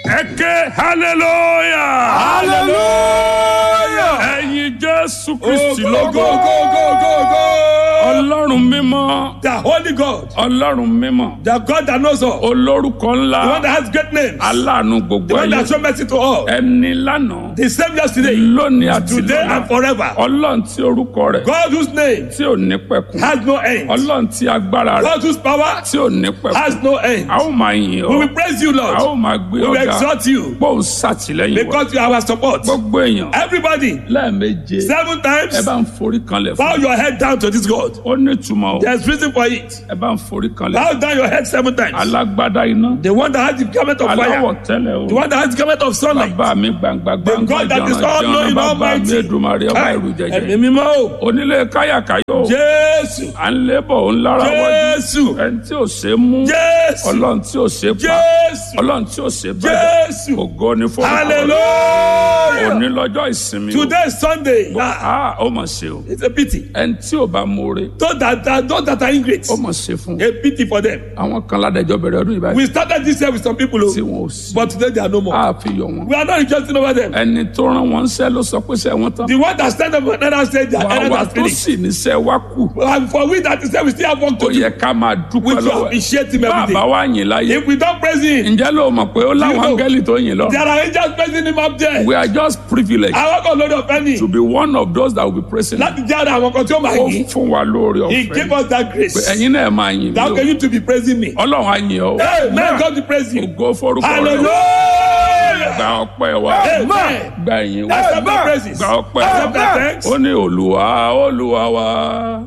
ẹ ké hallelujah. hallelujah. ẹ̀yin jésù Oh, kristi go, lógo. go, go, go, go, go. ọlọ́run mímọ́. The Holy God, ọlọ́run mímọ́. the God that knows all, olórúkọ the one ńlá. that has great names, aláàánú the gbogbo one that ayé. shows mercy to all, ẹni lánàá. the same yesterday, lónìí àti today and lọ́la. forever. ọlọ́run tí orúkọ rẹ̀. God whose name tí ò ní pẹ̀kun. has no end, ọlọ́run tí agbára rẹ̀. God whose power tí ò ní pẹ̀kun. has no end. a ó máa yìn We ọ́. will praise you, a ó Lord. máa gbé We will ọ̀gá. exalt you bóun ṣàtìlẹ́yìn wa. because you are our support. gbogbo èèyàn. Everybody, lẹ́ẹ̀meje. seven ẹ times, bá ń forí kanlẹ̀ bow fún. your head down to this God. ó ní ìtumọ̀ o. There's reason for it. ẹ bá ń forí kanlẹ̀. Bow down your head seven times. alágbádá iná. The one that has the garment of aláwọ̀ fire, tẹ́lẹ̀ the o. one that has the garment of sunlight, bàbá mi gbangba gbangba God that is jọ̀nà all jọ̀nà knowing, bàbá mi almighty. Èdùmàrè ọba ìrù Ẹ̀mí jẹjẹ. mímọ́ o. onílé káyàkáyò. Jésù. à ń lébọ̀ òun lára wájú. Jésù. ẹni tí ò ṣe é mú. Jésù. ọlọ́run tí ò ṣe é pa. Jésù. ọlọ́run tí ò ṣe é bẹ̀rẹ̀. Jésù. ògo ni fún Hallelujah. òní lọ́jọ́ ìsinmi o. Today is Sunday. Ah, a ó mọ̀ ṣe o. it's a pity. ẹni tí ò bá mọ̀ọ́re. Those that, that, those that are ingrate, ó mọ̀ ṣe fún. a pity for them. àwọn kan ládẹjọ́ bẹ̀rẹ̀ ọdún ìbáyìí. We started this year with some people, tí oh, wọn ò sí. but today they are no more. a fi yọ wọn. We are not rejoicing over them. ẹni tó rán wọn ṣẹ́ ló sọ pé ṣẹ́ wọn tán. The one that stand up and another said their errand wàá has tó finished. sì níṣẹ́ wá kù. And for we that is there, we still have work ó to do. yẹ ká máa We dúpẹ́ should lọ́wọ́ ẹ̀. appreciate him every bàbá day. wa yìn láyé. If we don't praise him, ǹjẹ́ ló mọ̀ pé ó láwọn You know. áńgẹ́lì tó yìn lọ. there are angels praising him up there. we are just privileged Àwọn kan lórí ọ̀fẹ́ ni to be one of those that will be praising. láti jẹ́ ara àwọn kan tí ó máa ó yìn. fún wa lóore He ọ̀fẹ́. gave us that grace. ẹ̀yin náà máa yìn mí That o. can you to be praising me. ọlọ́run á yìn ọ́. Hey, man, God to praise you. ògo forúkọ rẹ̀. Hallelujah. gba ọpẹ́ wa. Amen. gba ìyìn wa. Accept my praises. gba ọpẹ́ Accept my wa. thanks. ó ní olúwa olúwa wa